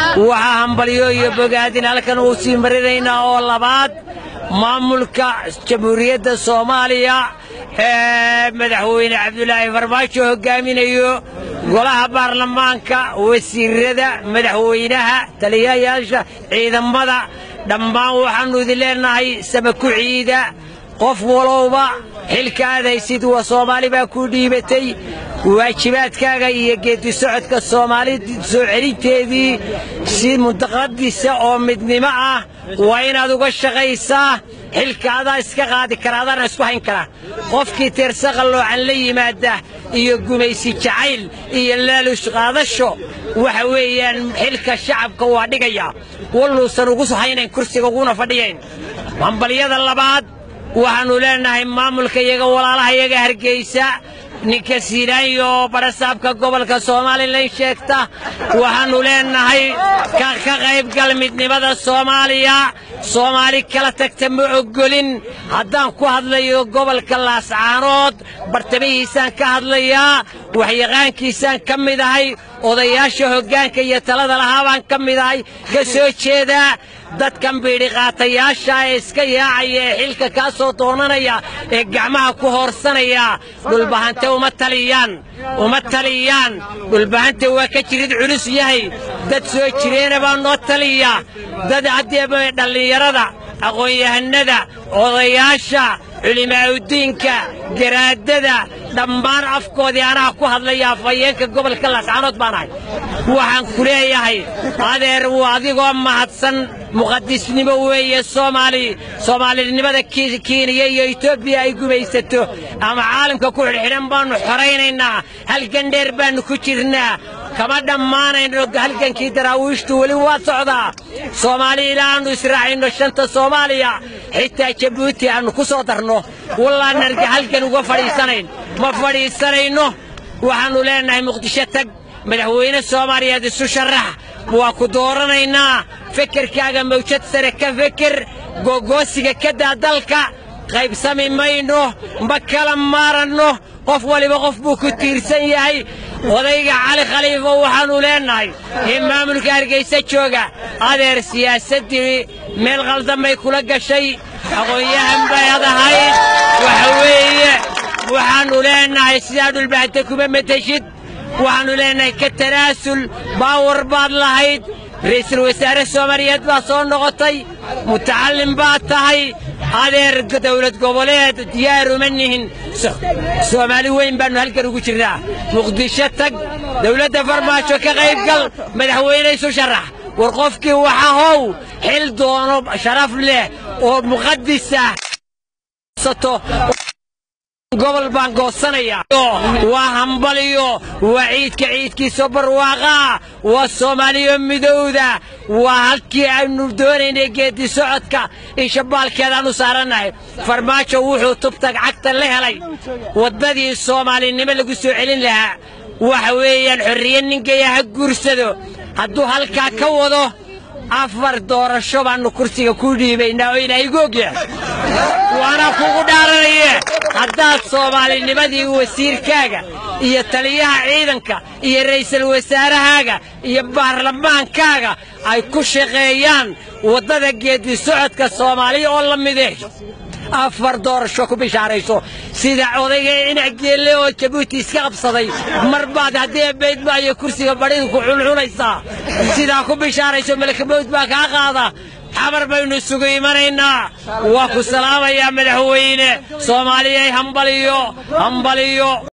waxaa hambalyo iyo bogaadin halkan uu sii marinaynaa oo labaad maamulka jamhuuriyadda soomaaliya ee madaxweyne cabdulaahi farmaajo hogaaminayo golaha baarlamaanka wasiirada madaxweynaha taliyayaasha ciidamada dhammaan waxaannu idin leennahay sama ku ciida qof walowba xilka aad haysid waa soomaali baa kuu dhiibatay waajibaadkaaga iyo geeddi socodka soomaali soo celinteedii si muntaqadisa oo midnimo ah waa inaad uga shaqaysaa xilka adaa iska qaadi kara adaana isku hayn kara qofkii teersaqa loocan la yimaada iyo gumaysi jacayl iyo laalush qaadasho waxa weeyaan xilka shacabka waa dhigaya walluusan ugu haynayn kursiga uguna fadhiyayn hambalyada labaad waxaannu leennahay maamulka iyaga walaalaha iyaga hargeysa ninka siinaanyo oo barasaabka gobolka somalilan sheegta waxaannu leennahay ka qaybgal midnimada soomaaliya soomaali kala tagta ma oggolin haddaan ku hadlayo gobolka laascaanood bartamihiisaan ka hadlayaa waxyaqaankiisaan ka mid ahay odayaasha hoggaanka iyo talada lahaa baan ka mid ahay ka soo jeedaa dadkan biidhiqaatayaasha ee iska yaacaya ee xilka kaa soo doonanaya ee gacmaha ku hoorsanaya dhulbahante uma taliyaan uma taliyaan dhulbahante waa ka jirid culus yahay dad soo jireena baa noo taliya dad haddee dhallinyarada aqoon-yahanada odayaasha culimaa'udiinka garaadada dhammaan afkoodii anaa ku hadlaya afhayeenka gobolka laascaanood baan ahay waxaan ku leeyahay adeer wuu adigoo mahadsan muqadisnimo weeye soomaali soomaalinimada kenya iyo etoobiya ay gumaysato ama caalamka ku xidhxidhan baannu xoraynaynaa halgan dheer baannu ku jirnaa kama dhammaanayno halgankii daraawiishtu weli waa socdaa soomaali ilaa aannu israacayno shanta soomaaliya xitaa jabuuti aannu ku soo darno wallaan arga halgan uga fadhiisanayn ma fadhiisanayno waxaannu leennahay muqdisho tag madaxweyne soomaaliyeed isu sharax waa ku dooranaynaa fekerkaaga mawjad sare ka feker googoosiga ka daa dalka qaybsami mayno ma kala maaranno qof waliba qof buu ku tiirsan yahay odayga cali khaliifo waxaannu leennahay in maamulka hargaysa jooga adeer siyaasaddii meel qaldan bay kula gashay aqoon-yahan bay adahayd waxa weeye waxaannu leennahay sidaa dhulbahante kuma mateshid waxaannu leennahay ka tanaasul baawar baad lahayd ra'iisul wasaare soomaaliyeed baa soo noqotay mutacallim baad tahay adeer dawlad goboleed diyaar uma nihin soomaali weyn baannu halkan ugu jirnaa muqdisho tag dawladda farmaajo ka qaybgal madaxweyne isu sharax war qofkii waxa how xil doono sharaf leh oo muqadisah gobol baan goosanayaa waa hambaliyo waa ciidka ciidkiisa barwaaqaa waa soomaaliyo midowda waa halkii aynu doonaynay geeddi socodka in shabbaalkeedaan u saarannahay farmaajo wuxuu tubtag cagta la helay waddadii soomaalinimo lagu soo celin lahaa waxa weeyaan xorriye ninkaya ha guursado hadduu halkaa ka wado afar doorasho baannu kursiga ku dhiibaynaa oo ilaahigu ogyahay waana kugu dhaaranaye haddaad soomaalinimadii wasiirkaaga iyo taliyaha ciidanka iyo ra'iisul wasaarahaaga iyo baarlamaankaaga ay ku shaqeeyaan waddada geeddi socodka soomaaliya oo la mideh afar doorasho ku bishaarayso sida odayga inac geelle oo jabuuti iska qabsaday mar baad haddii baydmaayo kursiga badhidu ku cuncunaysaa sidaa ku bishaarayso malakabowd baa kaa qaada xabar baynu isugu imanaynaa waa ku salaamayaa madaxweyne soomaaliyay hambaliyo hambaliyo